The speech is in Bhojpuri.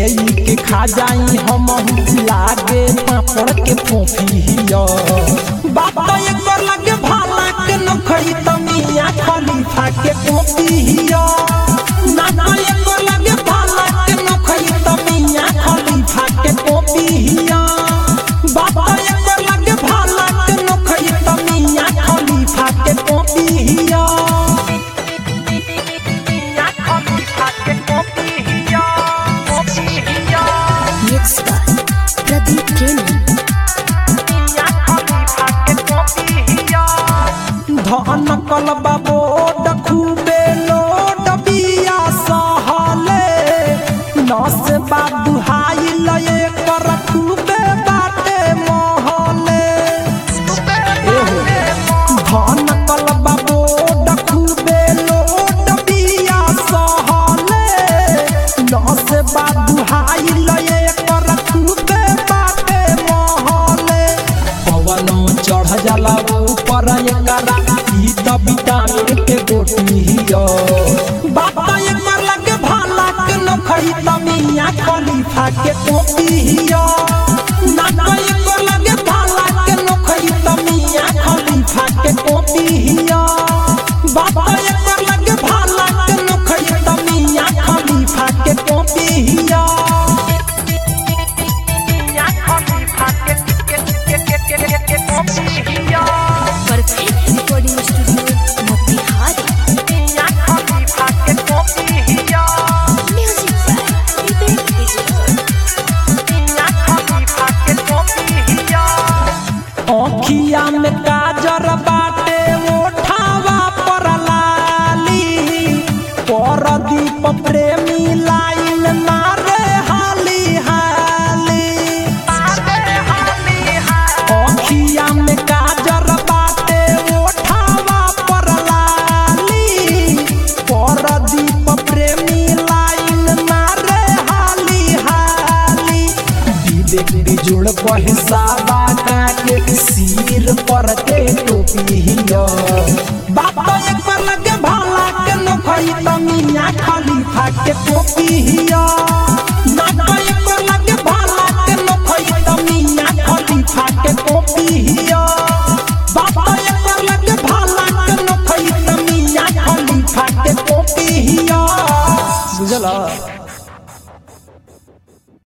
ले के खा जाई हम लागे पापड़ के फोफिया बात एक बार लगे भाला के नखई तमिया खलीफा के पोपिया ना ना एक बार लगे भाला के नखई तमिया खलीफा के पोपिया बात एक बार लगे भाला के नखई तमिया खलीफा के पोपिया Mixed by Pradeep Gaming. धन कलबा बोड खूबे लोड बिया सहले नस बाबू हाई लये कर खूबे बाटे महले धन कलबा बोड खूबे लोड बिया सहले नस बाबू हाई लये कर खूबे बाटे महले पवनो चढ़ जाला ऊपर एकरा ई त विटामिन के गोटी हियो बाबा एक बार लगे भाला के नखई तमिया खलीफा के टोपी हियो नाना एक बार लगे भाला के नखई तमिया खलीफा के टोपी हियो बाबा एक बार लगे भाला के नखई तमिया खलीफा के टोपी हियो Perfect recording studio, Motihari. Music by Vivek Vijay. अखिया में काजर बाटे ओठावा पर लाली परदीप प्रेमी लाइन मारे हाली हाली अखिया में काजर बाटे ओठावा पर लाली परदीप प्रेमी लाइन मारे हाली हाली विवेक बिजुड़ पहिसाबा के सिर पर के टोपी हियो बात एक बार लगे भाला के नखई तमिया खलीफा के टोपी हियो ना ना एक बार लगे भाला के नखई तमिया खलीफा के टोपी हियो बात एक बार लगे भाला के नखई तमिया खलीफा के टोपी हियो बुझला